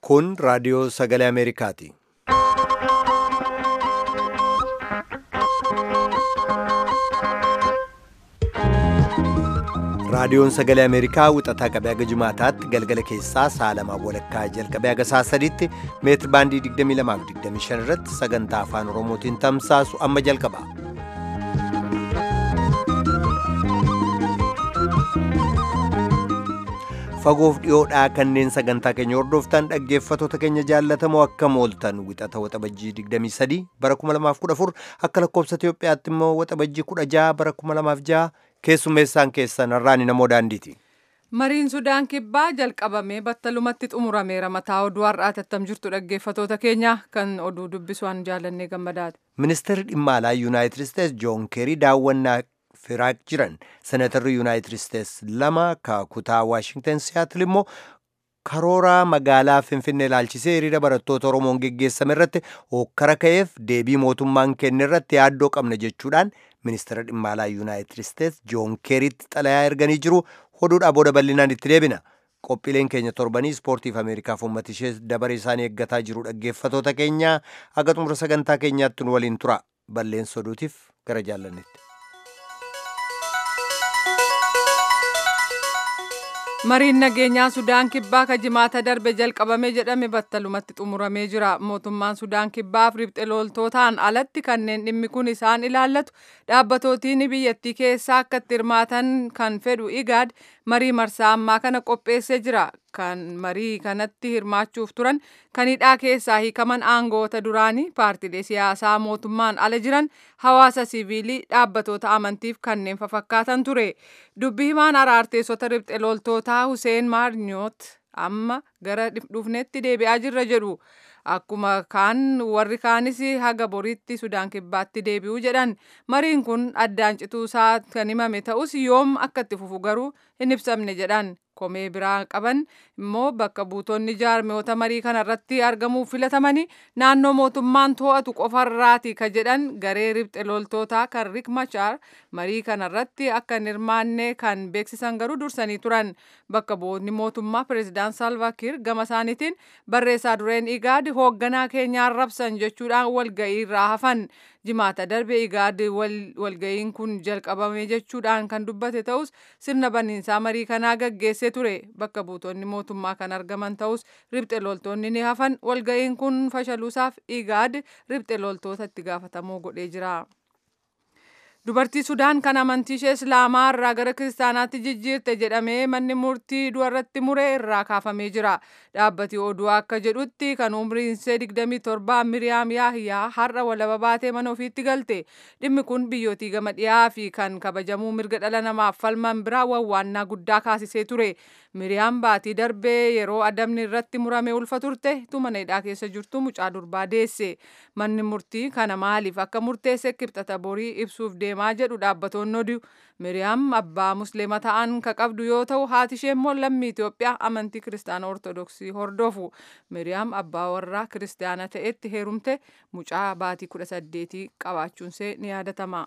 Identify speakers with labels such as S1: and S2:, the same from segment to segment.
S1: Kun raadiyoo sagalee Ameerikaati. Raadiyoon sagalee Ameerikaa wixataa qabee haga jimaataatti galgala keessaa sa'a lamaa walakkaa jalqabee haga sa'a sadiitti meetir baandii 22-25 irratti sagantaa afaan Oromootiin tamsaasu amma jalqaba. Fagoof dhiyoodhaa kanneen sagantaa keenya hordoftan dhaggeeffattoota keenya jaallatamoo akkam ooltan wixata waxabajjii 23 bara 2014 akka lakkoofsa Itoophiyaatti immoo waxabajjii 16 bara 2006 keessummeessaan keessan har'aani namoo daandiiti.
S2: Mariin Sudaan kibbaa jalqabamee battalumatti xumurameera mataa oduu har'aati attam jirtu dhaggeeffattoota keenya kan oduu dubbisuun jaallannee gammadaati.
S1: Ministeerri dhimma alaa Yuunaayitid Isteets Joon Keerii daawwannaa firaaq jiran senatarri Yuunaayitid Isteets lama kutaa Waashingtan Siyaatil immoo karoora magaalaa Finfinnee ilaalchisee hiriira barattoota Oromoon geggeessame irratti hokkara ka'eef deebii mootummaan kenne irratti yaaddoo qabna jechuudhaan ministeera dhimma alaa Yuunaayitid Isteets Joon Keeriitti xalayaa erganii jiru oduudhaa booda bal'inaan itti deebina. Qophiileen keenya torbanii ispoortiif Ameerikaaf uummata ishee dabaree isaanii eeggataa jiru dhaggeeffattoota keenya haga xumura sagantaa keenyaatti nu waliin tura. Balleessa oduutiif gara jaallannetti.
S2: Mariin nageenyaa Sudaan kibbaa ka jimaata darbe jalqabame jedhame battalumatti xumuramee jira. Mootummaan Sudaan kibbaaf riphxe loltootaan alatti kanneen dhimmi kun isaan ilaallatu dhaabbatootni biyyattii keessaa akka itti hirmaatan kan fedhu igaad marii marsaa ammaa kana qopheessee jira. Kan marii kanatti hirmaachuuf turan kan hidhaa keessaa hiikaman aangoota duraanii paartilee siyaasaa mootummaan ala jiran hawaasa siviilii dhaabbatoota amantiif kanneen fafakkaatan ture. Dubbi himaan araarteessota riphxe loltootaa Huseen Maarniyoot amma gara dhufneetti deebi'aa jirra jedhu. Akkuma kaan warri kaanis haga boriitti Sudaan kibbaatti deebi'uu jedhan mariin kun addaan cituusaa kan himame ta'us yoom akka itti fufu garuu hin ibsamne jedhan. komee biraa qaban immoo bakka buutonni jaarmiyoota marii kanarratti argamuuf filatamanii naannoo mootummaan to'atu qofarraati ka jedhan garee riphxe loltootaa kan Riek Machar marii kanarratti akka hin hirmaanne kan beeksisan garuu dursanii turan bakka bu'oonni mootummaa pireezidaan Salva Kiir gama isaaniitiin barreessaa dureen igaad hoogganaa keenya arrabsan jechuudhaan walga'ii irraa hafan jimaata darbe igaad walga'iin kun jalqabame jechuudhaan kan dubbate ta'us sirna baniinsaa marii kanaa gaggeesse ture bakka buutonni mootummaa kan argaman ta'us riphxe loltoonni ni hafan walga'iin kun fashaluusaaf igaad riphxe loltoota itti gaafatamuu godhee jira. Dubartii Sudaan kan amantii ishee Islaamaa irraa gara Kiristaanaatti jijjiirte jedhamee manni murtii du'arratti mure irraa kaafamee jira. Dhaabbati oduu akka jedhutti kan umriin ishee 27 Miriyaam Yaahiyaa har'a walaba baatee mana ofiitti galte. Dhimmi kun biyyootii gama dhiyaa fi kan kabajamuu mirga dhala namaaf falman biraa wawwaannaa guddaa kaasisee ture. Miriyaam baatii darbee yeroo adamni irratti murame ulfa turte mana hidhaa keessa jirtu mucaa durbaa deesse. Manni murtii kana maaliif akka murteesse kibxata borii ibsuuf deemaa jedhu dhaabbatoonni oduu. Miriyaam abbaa musliima ta'an ka qabdu yoo ta'u haati ishee immoo lammii Itoophiyaa amantii kiristaana ortodoksii hordofu. Miriyaam abbaa warraa kiristaana ta'etti heerumte mucaa baatii kudha saddeetii qabaachuunsee ni yaadatama.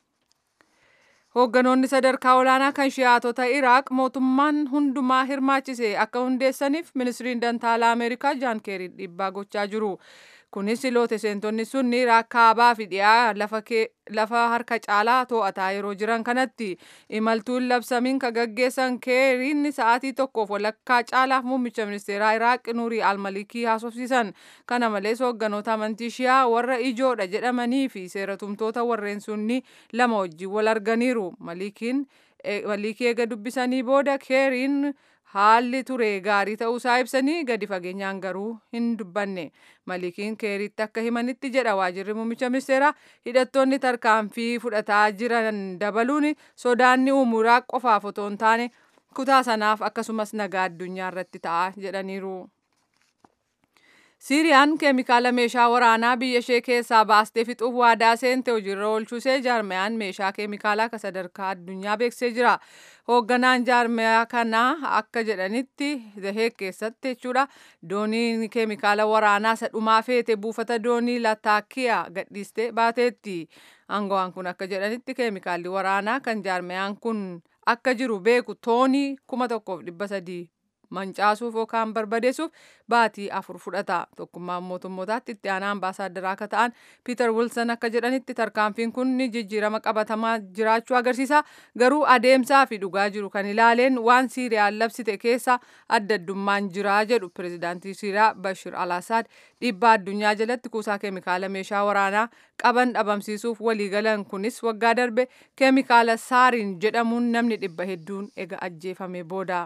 S2: Hoogganoonni sadarkaa olaanaa kan shi'aatota Iraaq mootummaan hundumaa hirmaachise akka hundeessaniif ministiriin dantaalaa Ameerikaa Jaan Keerii dhiibbaa gochaa jiru. Kunis loote seentonni sunni Iraaq kaabaa fi dhiyaa lafa harka caalaa to'ataa yeroo jiran kanatti imaltuun labsamiin ka gaggeessan keeriin sa'aatii tokkoof walakkaa caalaaf muummicha ministeeraa Iraaq Nuurii Almalikii haasofsiisan. Kana malees hoogganoota amantii shiyaa warra ijoodha jedhamanii fi seeratumtoota warreen sunni lama wajjin wal arganiiru. Malikiin Malikii eega dubbisanii booda keeriin haalli ture gaarii ta'uusaa ibsanii gadi fageenyaan garuu hin dubbanne malikiin keeritti akka himanitti jedha waajirri muummicha ministeeraa hidhattoonni tarkaanfii fudhataa jiran dabaluun sodaanni uumu Iraaq qofaaf otoo hin taane kutaa sanaaf akkasumas nagaa addunyaa irratti ta'a jedhaniiru. Siiriyaan keemikaala meeshaa waraanaa biyya ishee keessaa baastee fixuuf waadaa seente hojiirra oolchusee jaarmayaan meeshaa keemikaalaa ka sadarkaa addunyaa beeksisee jira. Hoogganaan jaarmayaa kanaa akka jedhanitti Zaheek keessatti jechuudha dooniin keemikaala waraanaa isa dhumaa feete buufata doonii Lataakiyaa gadhiistee baateetti. Aangawaan kun akka jedhanitti keemikaalli waraanaa kan jaarmayaan kun akka jiru beeku toonii kuma tokkoof dhibba sadii mancaasuuf yookaan barbadeessuuf baatii afur fudhata tokkummaan mootummootaatti itti aanaa ambaasaaddara akka ta'an piiter wilson akka jedhanitti tarkaanfiin kun jijjiirama qabatamaa jiraachuu agarsiisa garuu adeemsaa fi dhugaa jiru kan ilaaleen waan siiriyaan labsite keessa adda addummaan jira jedhu pirezidaantii siiriyaa bashir al-assad dhiibbaa addunyaa jalatti kuusaa keemikaala meeshaa waraanaa qaban dhabamsiisuuf waliigalan kunis waggaa darbe keemikaala saariin jedhamuun namni dhibba hedduun ega ajjeefame booda.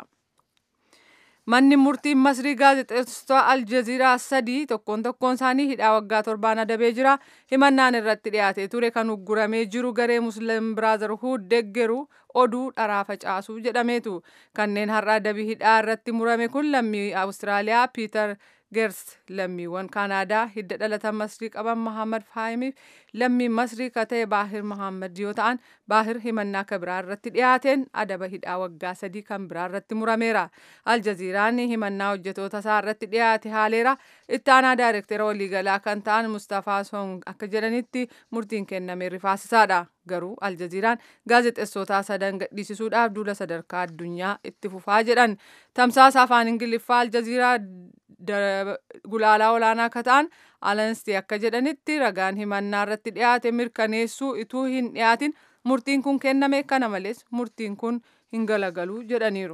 S2: Manni murtiin Masrii gaazexeessitoota Aljaziiraa sadii tokkoon tokkoon isaanii hidhaa waggaa torbaan adabee jira. Himannaan irratti dhiyaatee ture kan ugguramee jiru garee Musliim Biraazarhuud deggeru oduu dharaa facaasuu jedhameetu. Kanneen har'a adabii hidhaa irratti murame kun lammii Awustiraaliyaa Piiter Geers lammiiwwan Kaanaadaa hidda dhalata Masrii qaban Mahammad Faahimiif lammii Masrii ka ta'e Baahir Mahammad yoo ta'an Baahir himannaa ka biraa irratti dhiyaateen adaba hidhaa waggaa sadii kan biraa irratti murameera. Aljaziiraan himannaa hojjetoota isaa irratti dhiyaate haaleera. Itti aanaa daayirektera waliigalaa kan ta'an Mustafaa Song akka jedhanitti murtiin kenname rifaasisaadha. Garuu Aljaziiraan gaazexeessootaa sadan gadhiisisuudhaaf duula sadarkaa addunyaa itti fufaa jedhan. Tamsaasa afaan Ingiliffaa Aljaziiraa gulaalaa olaanaa akka ta'an alanstii akka jedhanitti ragaan himannaa irratti dhiyaate mirkaneessuu ituu hin dhiyaatin murtiin kun kenname kana malees murtiin kun hin galagalu jedhaniiru.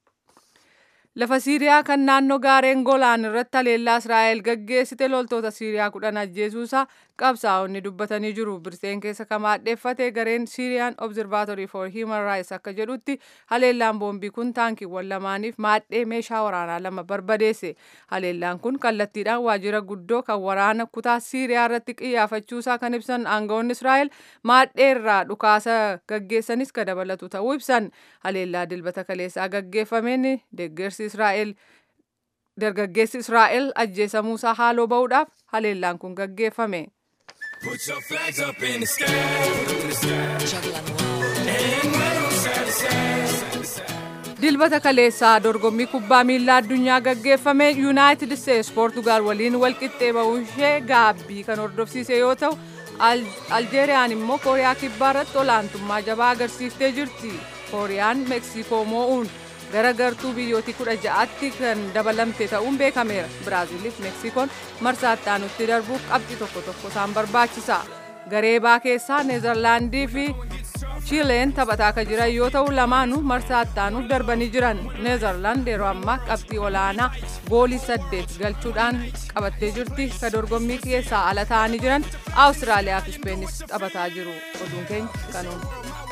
S2: Lafa Siiriyaa kan naannoo gaareen Golaan irratti haleellaa Israa'el gaggeessite loltoota Siiriyaa kudhan ajjeesuusaa qabsaa'onni dubbatanii jiru. Birseen keessa kan maadheeffate gareen Syrian Observatory for Human Rights akka jedhutti haleellaan boombii kun taankiiwwan lamaaniif maadhee meeshaa waraanaa lama barbadeesse. Haleellaan kun kallattiidhaan waajjira guddoo kan waraana kutaa Siiriyaa irratti qiyyaafachuusaa kan ibsan aangawoonni Israa'el maadhee irraa dhukaasa gaggeessanis ka dabalatu ta'uu ibsan. Haleellaa dilbata kaleessaa gaggeeffameen deeggarsi Israa'el dargaggeessi Israa'el ajjeesamuusaa haaloo ba'uudhaaf haleellaan kun gaggeeffame.
S3: Put your flags up in the sky, put 'em in the sky. And wave side to side, side to side.
S2: Dilbata kaleessaa dorgommii kubbaa miilaa addunyaa gaggeeffame Yuunaayitid Isteets Poortugaal waliin walqixxee ba'uu ishee gaabbii kan hordofsiise yoo ta'u Aljeeriyaan immoo Kooriyaa kibbaa irratti olaantummaa jabaa agarsiiftee jirti. Kooriyaan Meeksikoo moo'uun gara gartuu biyyootii kudha ja'aatti kan dabalamte ta'uun beekameera. Biraaziiliif Meeksikoon marsaa itti aanutti darbuuf qabxii tokko tokko isaan barbaachisa. Garee baa keessaa Neezerlaandii fi Chiileen taphataa akka jiran yoo ta'u lamaanuu marsaa itti aanuuf darbanii jiran. Neezerlaand yeroo ammaa qabxii olaanaa goolii saddeet galchuudhaan qabattee jirti. Ka dorgommii keessaa ala ta'anii jiran Awustiraaliyaa fi Ispeenis taphataa jiru. Oduun keenya kanuun.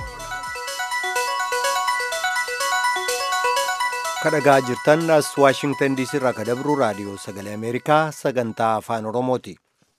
S1: kadhagaa jirtan as waashingtan diisii irraa ka dabru raadiyoo sagalee ameerikaa sagantaa afaan oromooti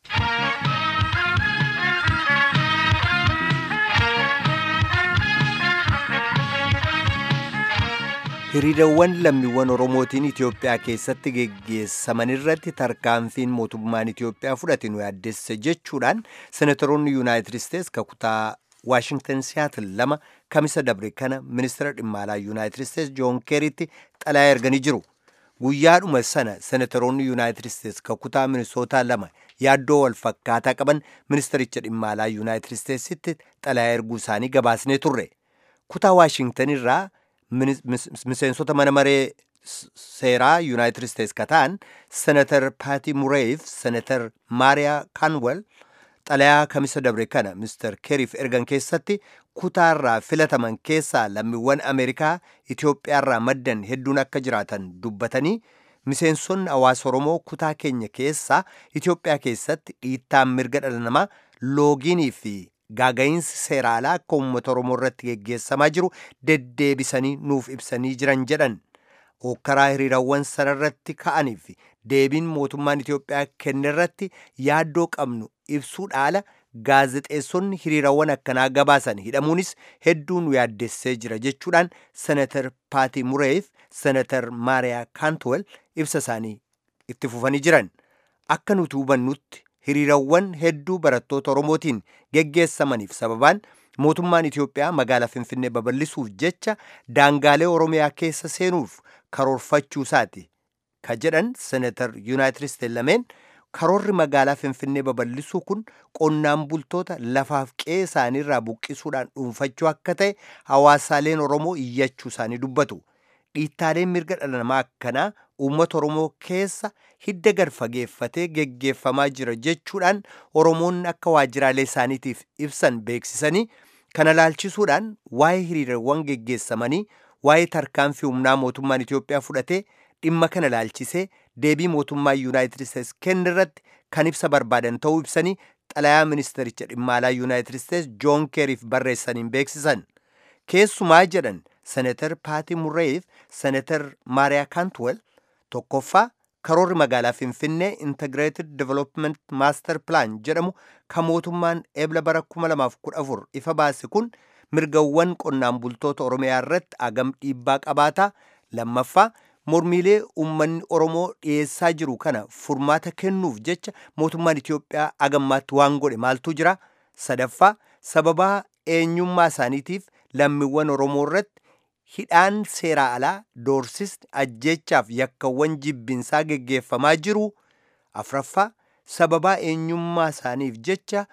S1: hiriirawwan lammiiwwan oromootiin itiyoophiyaa keessatti geggeessaman irratti tarkaanfiin mootummaan itiyoophiyaa fudhate nu yaaddesse jechuudhaan senatoroonni yuunaayitid isteets kakutaa waashingtan siyaatil lama kamisa dabre kana ministeera dhimma alaa yuunaayitid isteets joon keeritti xalayaa erganii jiru guyyaadhuma sana senatoroonni yuunaayitid isteets kakutaa minisootaa lama yaaddoo wal fakkaataa qaban ministericha dhimma alaa yuunaayitid isteetsitti xalayaa erguu isaanii gabaasnee turre kutaa waashingtan irraa miseensota mana maree seeraa yuunaayitid isteets ka ta'an senatar paati mureef senatar maariyaa kaanwel xalayaa kamisa dabre kana mister keeriif ergan keessatti kutaarraa filataman keessaa lammiiwwan ameerikaa itiyoophiyaarraa maddan hedduun akka jiraatan dubbatanii miseensonni hawaasa oromoo kutaa keenya keessaa itiyoophiyaa keessatti dhiittaan mirga dhala namaa loogiinii fi gaaga'iinsi seeraalaa akka uummata oromoo irratti geggeessamaa jiru deddeebisanii nuuf ibsanii jiran jedhan okkaraa hiriirawwan sanarratti ka'anii fi deebiin mootummaan Itiyoophiyaa kenne irratti yaaddoo qabnu ibsuu dhaala gaazexeessonni hiriirawwan akkanaa gabaasan hidhamuunis hedduu nu yaaddessee jira jechuudhaan senatar paati mureef senatar maariyaa kaantwel ibsa isaanii itti fufanii jiran akka nuti hubannutti hiriirawwan hedduu barattoota oromootiin geggeessamaniif sababaan mootummaan Itiyoophiyaa magaalaa Finfinnee babal'isuuf jecha daangaalee Oromiyaa keessa seenuuf karoorfachuusaati. Ka jedhan senatar Yuunaayitid Isteets lameen karoorri magaalaa Finfinnee babal'isuu kun qonnaan bultoota lafaaf qe'ee isaaniirraa buqqisuudhaan dhuunfachuu akka ta'e hawaasaaleen Oromoo iyyachuu isaanii dubbatu. dhiittaaleen mirga dhala namaa akkanaa uummata oromoo keessa hidda gad fageeffatee geggeeffamaa jira jechuudhaan oromoonni akka waajjiraalee isaaniitiif ibsan beeksisanii kana laalchisuudhaan waa'ee hiriirawwan geggeessamanii waa'ee tarkaanfii humnaa mootummaan Itoophiyaa fudhatee dhimma kana laalchisee deebii mootummaa Yuunaayitid Isteets kenne irratti kan ibsa barbaadan ta'uu ibsanii xalayaa ministericha dhimma alaa Yuunaayitid Isteets Joon Keeriif barreessaniin beeksisan. Keessumaa jedhan Seneetar Paati Murreef Seneetar Maariyaa Kaantwel tokkoffaa karoorri magaalaa Finfinnee Integrated Development Master Plan jedhamu kan mootummaan eebla bara 2014 ifa baase kun mirgawwan qonnaan bultoota Oromiyaa irratti agam dhiibbaa qabaataa lammaffaa mormiilee uummanni Oromoo dhiyeessaa jiru kana furmaata kennuuf jecha mootummaan Itoophiyaa agammaatti waan godhe maaltu jira sadaffaa sababaa eenyummaa isaaniitiif lammiiwwan Oromoo irratti hidhaan seeraa alaa doorsisni ajjeechaaf yakkawwan jibbinsaa geggeeffamaa jiru afraffaa sababaa eenyummaa isaaniif jecha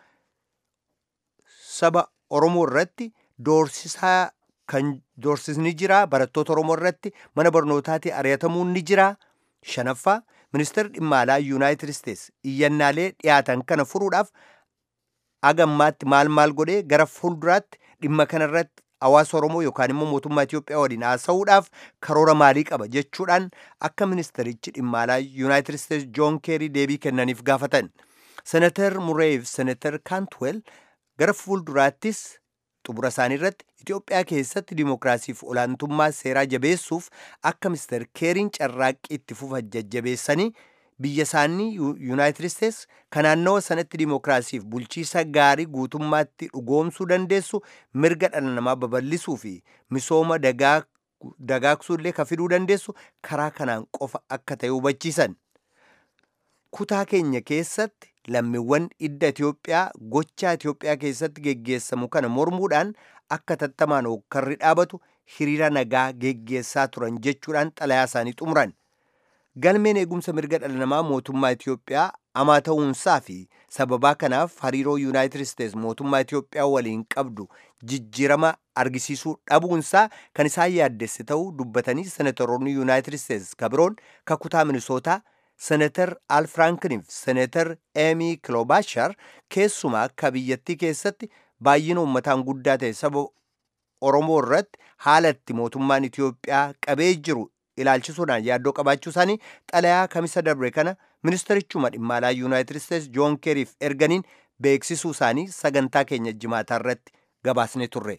S1: saba Oromoo irratti doorsisaa kan doorsisni jira barattoota Oromoo irratti mana barnootaatti ari'atamuun ni jira shanaffaa ministeerri dhimma alaa yuunaayitid isteets iyyannaalee dhiyaatan kana furuudhaaf agammaatti maal maal godhee gara fuulduraatti dhimma kanarratti hawaasa Oromoo yookaan immoo mootummaa Itoophiyaa waliin haasa'uudhaaf karoora maalii qaba jechuudhaan akka ministerichi dhimma alaa yuunaayitid isteets joon keerii deebii kennaniif gaafatan senatar mureef senatar kaantwel gara fuulduraattis xumura isaanii irratti Itoophiyaa keessatti dimookiraasiif olaantummaa seeraa jabeessuuf akka ministeer keeriin carraaqqii itti fufa jajjabeessanii biyya isaanii yuunaayitid isteets kan naannawa sanatti dimookiraasiif bulchiisa gaarii guutummaatti dhugoomsuu dandeessu mirga dhala namaa babal'isuu fi misooma dagaagsuu illee ka fiduu dandeessu karaa kanaan qofa akka ta'e hubachiisan. Kutaa keenya keessatti lammiiwwan idda Itoophiyaa gochaa Itoophiyaa keessatti geggeessamu kana mormuudhaan akka tattamaan hokkarri dhaabatu hiriira nagaa geggeessaa turan jechuudhaan xalayaa isaanii xumuran. galmeen eegumsa mirga dhala namaa mootummaa Itoophiyaa hamaa ta'uunsaa fi sababaa kanaaf hariiroo yuunaayitid isteets mootummaa Itoophiyaa waliin qabdu jijjiirama argisiisuu dhabuunsaa kan isaan yaaddesse ta'uu dubbatanii senatoroonni yuunaayitid isteets kabiroon kakutaa minisootaa senatar al frankiniif senatar eemi kilobaashar keessumaa akka biyyattii keessatti baay'ina uummataan guddaa ta'e saba oromoo irratti haala itti mootummaan Itoophiyaa qabee jiru ilaalchisuudhaan yaaddoo qabaachuu isaanii xalayaa kamisa darbe kana ministerichuma dhimma alaa yuunaayitid isteets joon keeriif erganiin beeksisuu isaanii sagantaa keenya jimaataa irratti gabaasne turre.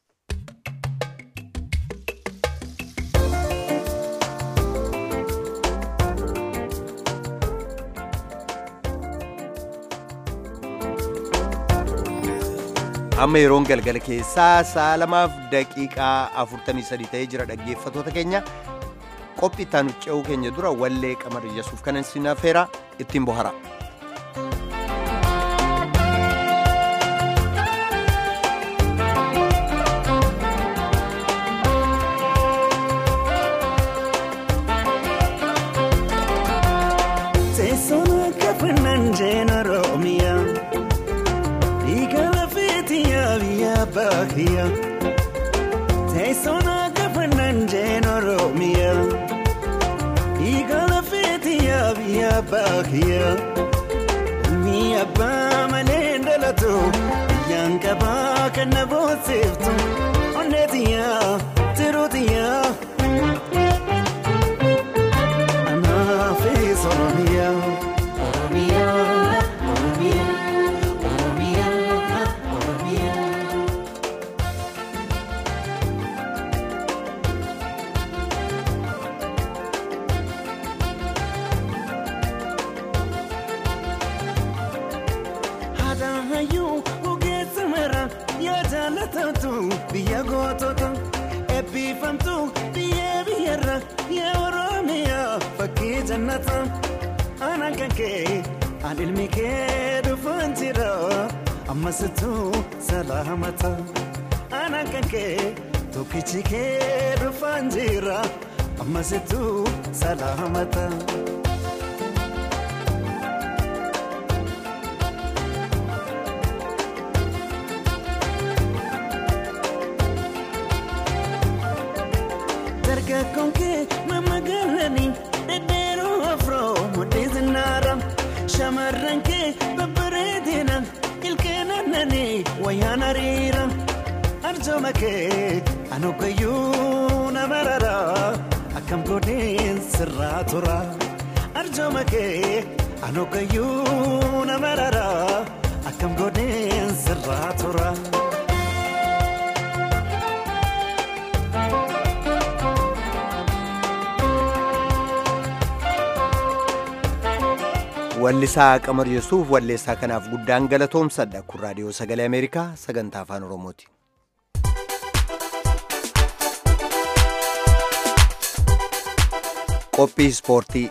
S1: amma yeroon galgala keessaa sa'a lamaaf daqiiqaa 43 ta'ee jira dhaggeeffatoota keenya qophii itti aanu ce'uu keenya dura wallee qamar yesuuf kanan sinafeera ittiin bohara.
S4: Bakia Teessona gafannan jeen Oromiyaa Igala feetiyaa biyya baakiyaa Ni abbaa malee dhalatu Biyyaan qabaa kan na boonsiftu Onneetiyaa tiruutiyaa Anaafis Oromiyaa Oromiyaa Oromiyaa Oromiyaa Oromiyaa Haadhaayuu ogeessa mara yaa jaallatamtu biyya gootota eebbifamtu biyya biyyarra yaa Oromiyaa fakkii jannata ana kan kee an ilmi kee dhufaan jira ammasitu salaamata ana kan kee tokkichi kee dhufaan jira ammasitu salaamata. Shakkoon kee mammagalanii dhedheeroo afroo mudhii zinnaara. Shamarran kee babbareedina ilkeen aannanii wayyaan hariira. Arjooma kee anuukayyuu nama rara akkam godheen sirraa tura. Arjooma kee anuukayyuu nama rara akkam godheen sirraa tura.
S1: Wallisaa Qamar Yesuuf walleessaa kanaaf guddaan galatoomsadha. Kun raadiyoo sagalee Ameerikaa sagantaa afaan Oromooti. Qophii Ispoortii.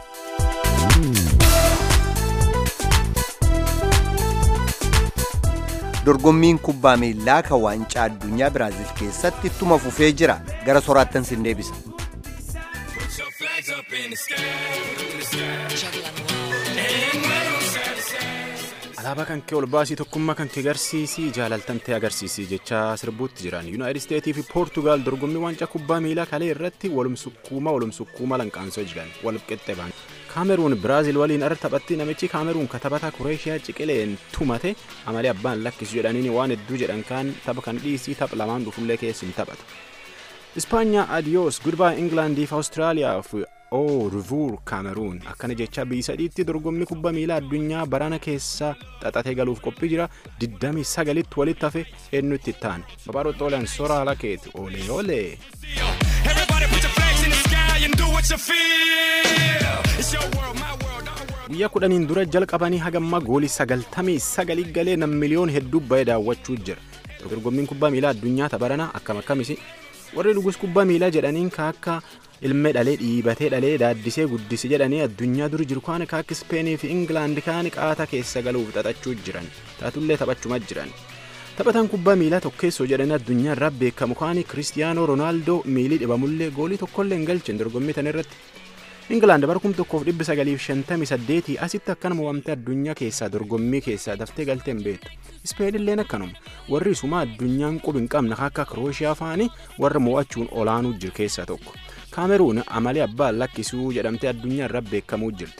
S1: Dorgommiin kubbaa miilaa kan waancaa addunyaa Biraazil keessatti ittuma fufee jira. Gara soraattan sin deebisa.
S3: Put your flags up in the sky, in the sky. And wave side to side.
S5: Alaabaa kan kee ol baasii tokkummaa kan kee agarsiisii jaalaltamtee agarsiisii jechaa sirbuutti jiran yuunaayitid isteetii fi poortugaal dorgommii waancaa kubbaa miilaa kalee irratti walumsukkuuma walumsukkuuma lanqaansoo jiran wal qixxe ba'an. kaameruun biraazil waliin irra taphatti namichi kaameruun katabataa kureeshiyaa ciqileen tumate amalee abbaan lakkisu jedhaniin waan hedduu jedhan kaan tapha kan dhiisii tapha lamaan dhufullee keessin taphatu. Ispaanyaa adiyoos gudbaa Ingilaandiif Awustiraaliyaa fi oo rivuur kaameruun akkana jecha biyyi sadiitti dorgommii kubbaa miilaa addunyaa barana keessa xaxatee galuuf qophii jira 29tti walitti hafe eenyutti ta'an babaaroxooleen soraa lakeeti olee olee.
S3: Everybody put your flags in the sky and do what you feel. It's your world, my world, our world.
S5: guyyaa kudhaniin dura jalqabanii hagamma goolii sagaltamii sagalii galee nam miliyoon hedduu ba'ee daawwachuu jira dorgommiin kubbaa miilaa addunyaa tabarana akkam akkamisi warri dhugus kubbaa miilaa jedhaniin ka akka ilmee dhalee dhiibatee dhalee daaddisee guddisi jedhanii addunyaa duri jiru kaan ka akka ispeenii fi ingilaandi kaan qaata keessa galuuf xaxachuu jiran taatullee taphachuma jiran taphataan kubbaa miilaa tokkeessoo jedhanii addunyaa irraa beekamu kaani kiristiyaanoo roonaaldoo miilii dhibamullee goolii tokkollee hin galchin dorgommii tan irratti Ingilaand bara kum tokkoof dhibbi sagaliif shantamii saddeetii asitti akkanuma waamtee addunyaa keessaa dorgommii keessaa daftee galtee hin beektu. Ispeenilleen akkanuma warri isumaa addunyaan qubi hin qabne akka Kirooshiyaa faani warra mo'achuun olaanuu jiru keessaa tokko. Kaameruun amalee abbaan lakkisuu jedhamtee addunyaa irra beekamuu jirti.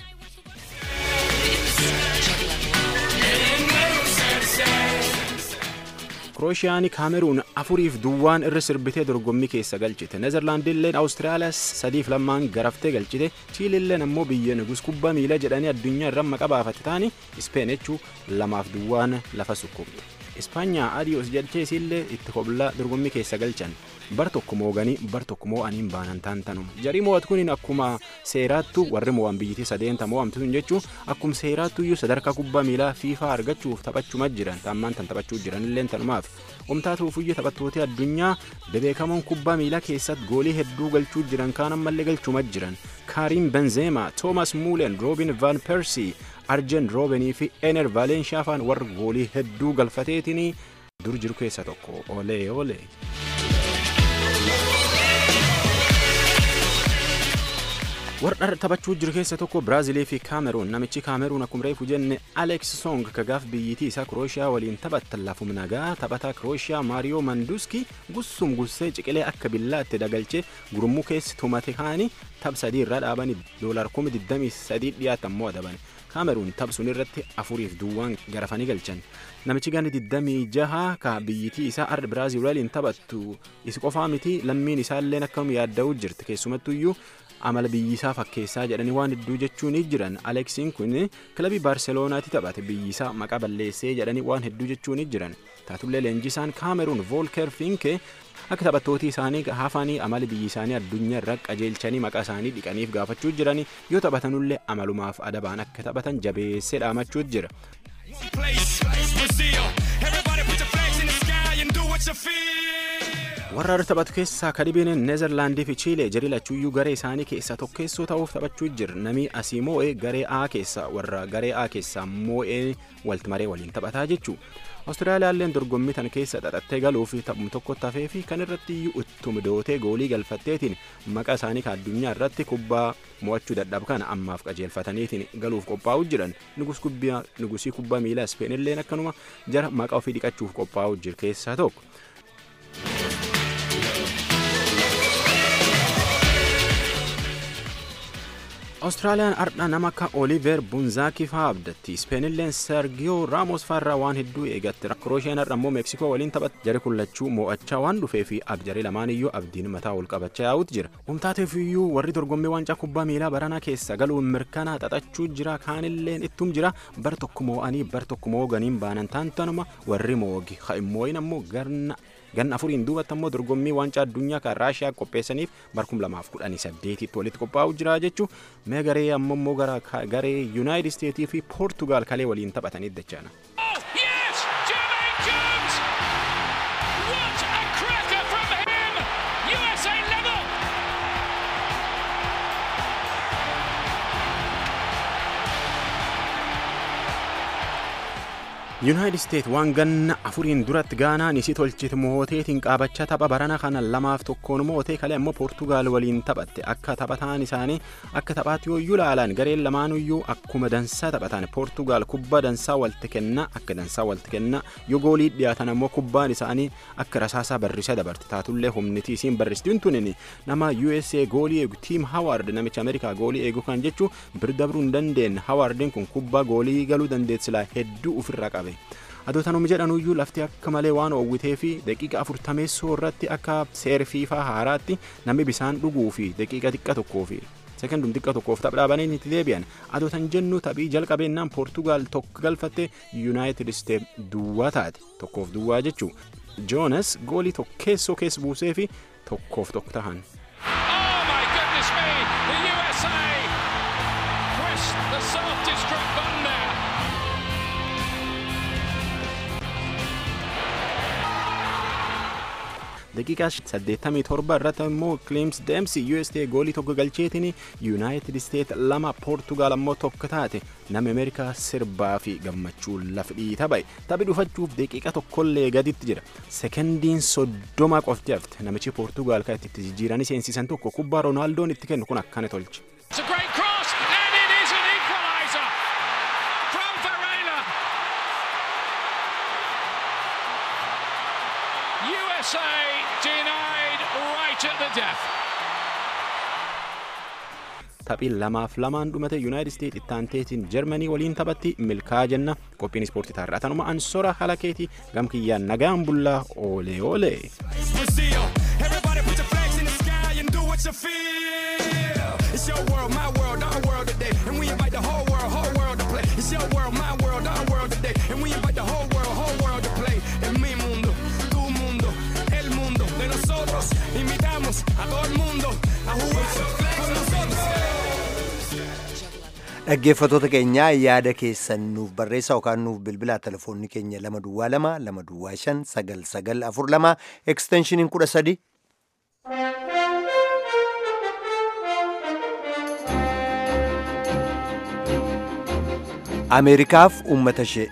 S5: Kirooshiyaani kaameruun afuriif duwwaan irra sirbitee dorgommii keessa galchite. Nezerlaandilleen Awustiraaliyaas sadiif lamaan garaftee galchite. Chiililleen ammoo biyya nugus kubbaa miilaa jedhanii addunyaa irra maqaa baafate taani Ispeen jechuu lamaaf duwwaan lafa sukkumte. Ispaanyaa adiyoos jalcheesiillee itti koblaa dorgommii keessa galchan. Bar tokko mooganii bar tokko moo'aniin baanan taantanuma. Jarii mo'atu kuniin akkuma seeraattu warri mo'an biyyitii sadeenta mo'amtu sun jechuun akkuma seeraattu iyyuu sadarkaa kubbaa miilaa fiifaa argachuuf taphachuma jiran taammaan tan taphachuu jiranillee tanumaaf. Omtaatuuf iyya taphattoota addunyaa bebeekamoon kubbaa miilaa keessatti goolii hedduu galchuu jiran kaan ammallee galchuma jiran. Kaariim Benzeema, Toomas Muulen, Roobin Van Persii, Arjen Roobenii fi Ener Vaalenshaa faan warra goolii hedduu galfateetiin dur jiru keessa tokko. Olee olee. warra taphachuu jiru keessa tokko biraazilii fi kaameruun namichi kaameruun akkuma reefu jenne aleeks song kagaaf biyyitii isaa kirooshiyaa waliin taphattan lafum nagaa taphataa kirooshiyaa maariyoo manduski gussum gussee ciqilee akka billaatti dagalchee gurmuu keessi tumate kaani tapha sadii irraa dhaabanii doolar kuma 23 dhiyaatan moo adaban kaameruun tapha sun irratti afuriif duwwaan garafanii galchan namichi gana 26 ka biyyitii isaa arda biraazil waliin taphattu isi qofaa miti lammiin isaalleen akkam yaadda'uu jirti keessumattuyyuu amala biyyisaa fakkeessaa jedhanii waan hedduu jechuun jiran aleksiin kun kilabii baarseloonaatti taphate biyyisaa maqaa balleessee jedhanii waan hedduu jechuun jiran taatullee leenjisaan kaameruun voolker finke akka taphattooti isaanii hafanii amala biyyi isaanii addunyaa irra qajeelchanii maqaa isaanii dhiqaniif gaafachuu jiranii yoo taphatanullee amalumaaf adabaan akka taphatan jabeessee dhaamachuu jira.
S3: Place, Brazil. Everybody put your flags in the sky and do what you feel.
S5: warra irra taphatu keessaa kadhibeen neezerlaandii fi chiilee jarii lachuuyyuu garee isaanii keessaa tokkeessoo ta'uuf taphachuu jira namni asii moo'ee garee A keessaa warra garee A keessaa moo'ee walti maree waliin taphataa jechuu Awustiraaliyaalleen dorgommii tan keessa xaxattee galuuf taphum tokko hafee fi kan irratti iyyuu ittuma dootee goolii galfatteetiin maqaa isaanii kan addunyaa irratti kubbaa mo'achuu dadhabu kana ammaaf qajeelfataniitiin galuuf qophaa'uu jiran nugusii kubbaa miilaa ispeenilleen akkanuma jara maqaa ofii dhiqachuuf qophaa'uu jiru keessaa tokko. Awustiraaliyaan ardha nama akka Oliver Bunzaakii fa'aa abdatti. Ispeenilleen Sergiyoo Raamos fa'arraa waan hedduu eegatte. Krooshiyan har'a immoo Meeksikoo waliin taphatte. Jari kullachuu mo'achaa waan dhufee fi abjaree lamaan iyyuu abdiin mataa ol qabachaa yaa'utu jira. Humtaateef iyyuu warri dorgommii waancaa kubbaa miilaa baranaa keessa galuun mirkanaa xaxachuu jira. Kaanilleen ittum jira. Bar tokko moo'anii bar tokko mooganiin baanan taantanuma warri moogi. Ha immooyin ammoo garna ganna afuriin duubatti ammoo dorgommii waancaa addunyaa kan raashiyaa qopheessaniif barkum lamaaf kudhanii saddeetitti walitti qophaa'u jira jechuun mee garee ammoo gara garee yuunaayitid isteetii fi poortugaal kalee waliin taphatanii dachaana.
S3: Yes! Jermaine Jones! What a cracker from him! USA level!
S5: yuunaayitid isteet waan ganna afuriin duratti gaanaan isii tolchite mooteetiin qaabachaa tapha barana kana lamaaf tokkoon mootee kalee ammoo poortugaal waliin taphatte akka taphataan isaanii akka taphaatti yooyyuu laalan gareen lamaanuyyuu akkuma dansaa taphatan poortugaal kubbaa dansaa walti kenna akka dansaa walti kenna yoo goolii dhiyaatan ammoo kubbaan isaanii akka rasaasaa barrisee dabarte taatullee humniti isiin barristuun tunin nama USA goolii eegu tiim hawaard namicha ameerikaa goolii eegu kan jechuu birdabruu hin dandeenye hawaardiin kun kubbaa goolii galuu dandeetsilaa hedduu ofirraa qabe. adootanuma jedhanuyyuu lafti akka malee waan oowwitee fi daqiiqa afurtameessoo irratti akka seerfiifaa haaraatti namni bisaan dhuguu fi daqiiqa xiqqa tokkoo fi sekendum xiqqa tokkoof tapha dhaabanii itti deebi'an adootan jennu taphii jalqabeennaan poortugaal tokko galfatte yuunaayitid isteet duwwaa taate tokkoof duwwaa jechuu joonas goolii tokkeessoo keessa buusee fi tokkoof tokko tahan.
S3: Oh my goodness me! The USA pressed the self-destruct button there.
S5: daqiiqaa 87 irratti immoo Clems Dempsey USA goolii tokko galcheetiin United States lama Portugal ammoo tokko taate nama Ameerikaa sirbaa fi gammachuu lafdhii taphae taphi dhufachuuf daqiiqa tokkollee gaditti jira sekendiin soddoma qofti hafte namichi Portugal kan itti jijjiiranii seensisan tokko kubbaa Roonaaldoon itti kennu kun akkana tolche.
S3: It's a great cross, and it is an equaliser from Varela. USA denied right at the death.
S5: Taphii lamaaf lamaan dhumate Yuunaayitid Isteet ittaanteetiin Jarmanii waliin taphatti milkaa jenna qophiin ispoortii taarraa tanuma ansora halakeeti gamkiyyaan nagaan bullaa oolee oolee.
S3: It's Brazil. Everybody put your flags in the sky and do what you feel. It's your world, my world, our world today. And we invite the whole world, whole world to play. It's your world, my world, our world today. And we invite the whole world, whole world to play. En mi mundo, tu mundo, el mundo de nosotros. Invitamos a todo el mundo a jugar con nosotros.
S1: Dhaggeeffattoota keenyaa yaada keessan nuuf barreessaa yookaan nuuf bilbilaa telefoonni keenya lama duwwaa lama lama duwwaa shan sagal sagal afur lama eksteenshiniin kudha sadi. Ameerikaaf uummata ishee.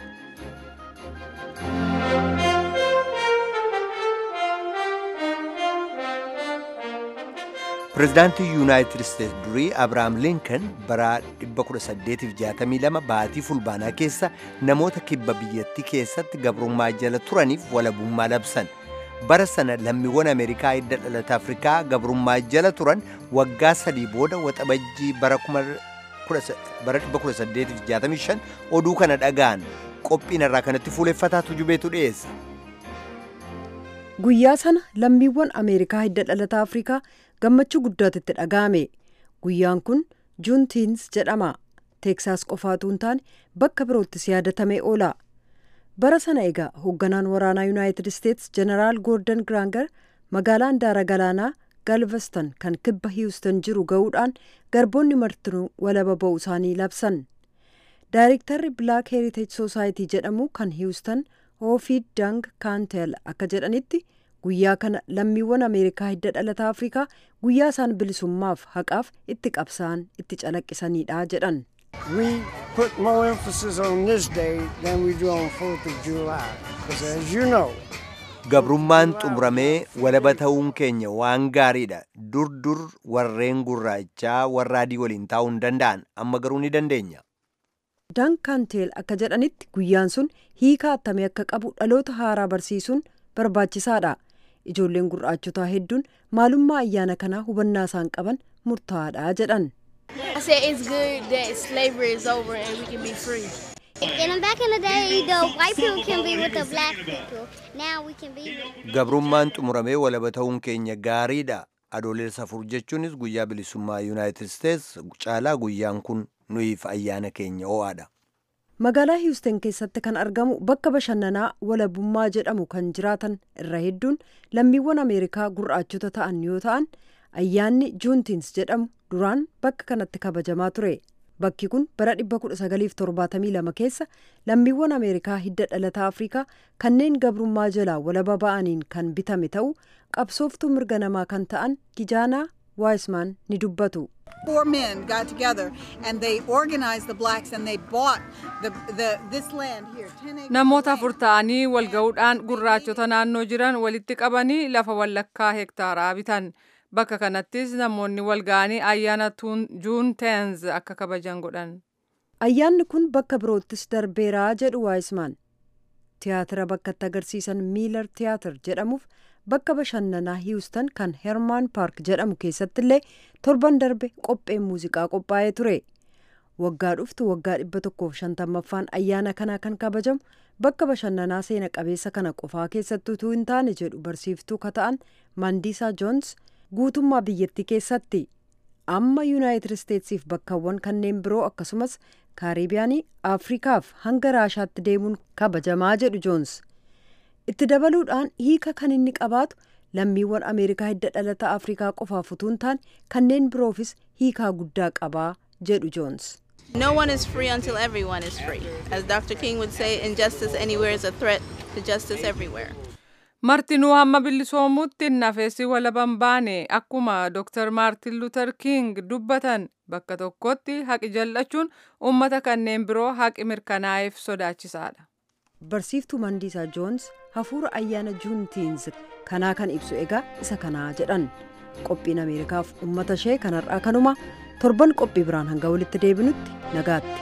S1: Pireezidaantii Yuunaayitid Isteetsi durii Abiraam Linkan bara 1862 baatii fulbaanaa keessa namoota kibba biyyattii keessatti gabrummaa jala turaniif walabummaa labsan. Bara sana lammiiwwan Ameerikaa hidda dhalata Afrikaa gabrummaa jala turan waggaa sadii booda waxabajjii bara 1865 oduu kana dhaga'an qophiin irraa kanatti fuuleffataa tujubeetu dhiyeessa.
S6: Guyyaa sana lammiiwwan Ameerikaa hidda dhalata Afrikaa gammachuu guddaatu itti dhaga'ame. Guyyaan kun Juuntiins jedhama. Teeksaas qofaatu hin taane bakka biroottis yaadatamee oola. Bara sana egaa hoogganaan waraanaa Yuunaayitid Isteetsi Jeneraal Goordon Giraanger magaalaa handaara galaanaa Galveston kan kibba Hiwuston jiru ga'uudhaan garboonni martinuu walaba ba'uu isaanii labsan. Daayirektarri Black Heritage Society jedhamu kan Hiwuston Hoofid Dang Kaantel akka jedhanitti guyyaa kana lammiiwwan Ameerikaa hidda dhalataa Afrikaa guyyaa isaan bilisummaaf haqaaf itti qabsa'an itti calaqqisanidha jedhan.
S7: We put more emphasis on this day than we do on 4th of July. Because as you know,
S1: Gabrummaan xumuramee walaba ta'uun keenya waan gaariidha. Dur dur warreen gurraachaa warra adii waliin taa'uu hin danda'an amma garuu ni dandeenya.
S6: Dankanteel akka jedhanitti guyyaan sun hiika attamee akka qabu dhaloota haaraa barsiisuun barbaachisaadha. Ijoolleen gurraachotaa hedduun maalummaa ayyaana kanaa hubannaa isaan qaban murtaa'aadha jedhan.
S8: A said it's good that slavery is over and we can be free.
S9: And back in the day, the white people can be with the black people. Now we can be.
S1: Gabrummaan xumuramee walaba ta'uun keenya gaariidha. Adoolessa afur jechuunis guyyaa bilisummaa Yuunaayitid Steets caalaa guyyaan kun nuyiif ayyaana keenya ho'aadha.
S6: Magaalaa Hiwustan keessatti kan argamu bakka bashannanaa walabummaa jedhamu kan jiraatan irra hedduun lammiiwwan Ameerikaa gurraachota ta'an yoo ta'an ayyaanni juuntiins jedhamu duraan bakka kanatti kabajamaa ture. Bakki kun bara 1972 keessa lammiiwwan Ameerikaa hidda dhalataa Afrikaa kanneen gabrummaa jalaa walaba ba'aniin kan bitame ta'u qabsooftuu mirga namaa kan ta'an Gijaanaa Waayismaan ni dubbatu.
S10: Four men got together and they organized the blacks and they bought the, the, this land here. 10 acres
S2: Namoota afur ta'anii wal ga'uudhaan gurraachota naannoo jiran walitti qabanii lafa wallakkaa hektaaraa bitan. Bakka kanattis namoonni wal ga'anii ayyaana juun teenz akka kabajan godhan.
S6: Ayyaanni kun bakka biroottis darbeeraa jedhu Waayismaan. Tiyaatira bakka itti agarsiisan Miilar Tiyaatir jedhamuuf bakka bashannanaa Hiwustan kan Hermaan Paark jedhamu keessatti illee torban darbe qopheen muuziqaa qophaa'ee ture. Waggaa dhuftu waggaa dhibba tokkoof shantammaffaan ayyaana kanaa kan kabajamu bakka bashannanaa seena qabeessa kana qofaa keessatti utuu hin taane jedhu barsiiftuu kata'an Mandiisaa Joons guutummaa biyyattii keessatti amma yuunaayitid isteetsiif bakkawwan kanneen biroo akkasumas kaaribiyaanii afrikaaf hanga raashaatti deemuun kabajamaa jedhu joons itti dabaluudhaan hiika kan inni qabaatu lammiiwwan ameerikaa hidda dhalata afrikaa qofaaf utuu hin taane kanneen biroofis hiikaa guddaa qabaa jedhu joons.
S11: No one is free until everyone is free. As Dr. King would say, injustice anywhere is a threat to justice everywhere.
S2: Martinuu hamma bilisoomutti nafeessi walaban baane akkuma Dr. Maartin Luther King dubbatan bakka tokkotti haqi jallachuun uummata kanneen biroo haqi mirkanaa'eef sodaachisaadha.
S6: Barsiiftuu Mandiisaa Joons hafuura ayyaana juuntiins kanaa kan ibsu egaa isa kanaa jedhan qophiin Ameerikaaf uummata ishee kanarraa kanuma torban qophii biraan hanga walitti deebinutti nagaatti.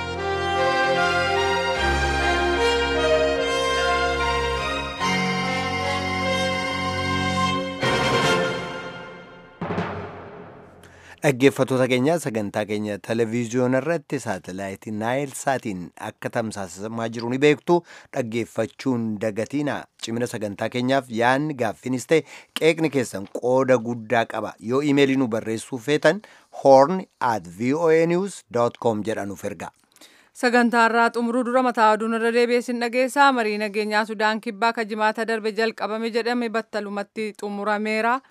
S1: Dhaggeeffattoota keenya sagantaa keenya televezyiyoona irratti saatalaayitii naayil saatiin akka tamsaasamaa jiru ni beektu dhaggeeffachuun dagatiina cimina sagantaa keenyaaf yaadni gaaffinis ta'e qeeqni keessan qooda guddaa qaba yoo imeelii nu barreessuu feetan horn at voanews com jedhanuuf erga.
S2: Sagantaarraa xumuruu dura mataa oduun irra deebiisin dhageessaa marii nageenyaa Sudaan kibbaa kan jimaata darbe jalqabame jedhame battalumatti xumurameera.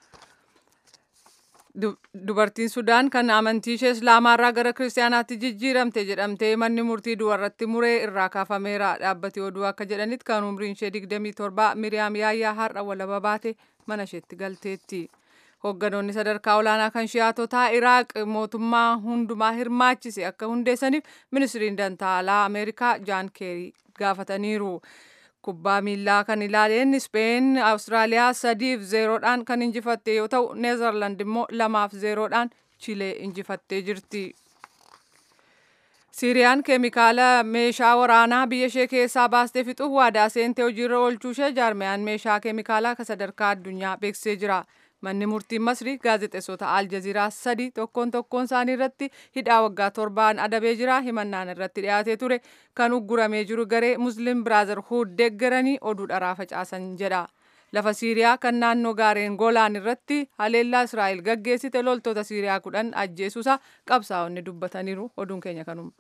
S2: Dubartiin Sudaan kan amantii ishee Islaamaarraa gara Kiristaanaatti jijjiiramte jedhamtee manni murtii du'arratti muree irraa kaafameera. Dhaabbati oduu akka jedhanitti kan umriin ishee 27 Miriyaam Yaayyaa har'a walaba baate mana isheetti galteetti. Hoogganoonni sadarkaa olaanaa kan shi'aatotaa Iraaq mootummaa hundumaa hirmaachise akka hundeessaniif ministiriin dantaalaa Ameerikaa Jaan Keerii gaafataniiru. kubbaa miillaa kan ilaaleen Speen Awustiraaliyaa sadiif zeeroodhaan kan injifatte yoo ta'u Neezerland immoo lamaaf zeeroodhaan Chilee injifattee jirti. Siiriyaan keemikaala meeshaa waraanaa biyya ishee keessaa baastee fixuuf waadaa seentee hojiirra oolchuu ishee jaarmiyaan meeshaa keemikaalaa kan sadarkaa addunyaa beeksisee jira. Manni murtii Masrii gaazexeessota Aljaziiraa sadi tokkoon tokkoon isaanii irratti hidhaa waggaa torbaan adabee jira. Himannaan irratti dhiyaatee ture kan ugguramee jiru garee Muslim Biraazarhuud deeggaranii oduu dharaa facaasan jedha. Lafa Siiriyaa kan naannoo gaareen Golaan irratti haleellaa Israa'el gaggeessite loltoota Siiriyaa kudhan ajjeesuusaa qabsaa'onni dubbataniiru. Oduun keenya kanuma.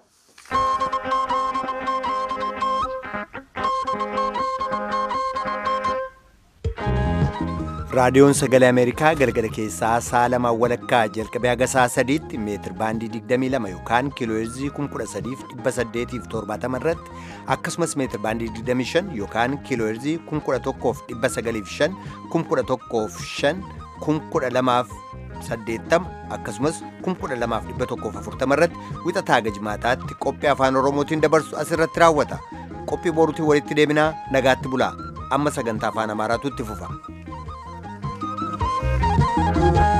S1: raadiyoon sagalee ameerikaa galgala keessaa sa'a lamaa walakkaa jalqabee haga sa'a sadiitti meetir baandii 22 yookaan kiilooheerzii 13870 irratti akkasumas meetir baandii 25 yookaan kiilooheerzii 1195 1105 1280 akkasumas 12140 irratti wixataa gajmaataatti qophii afaan oromootiin dabarsu asirratti raawwata qophii boruutiin walitti deebinaa nagaatti bulaa amma sagantaa afaan amaaraatu itti fufa. Thank you.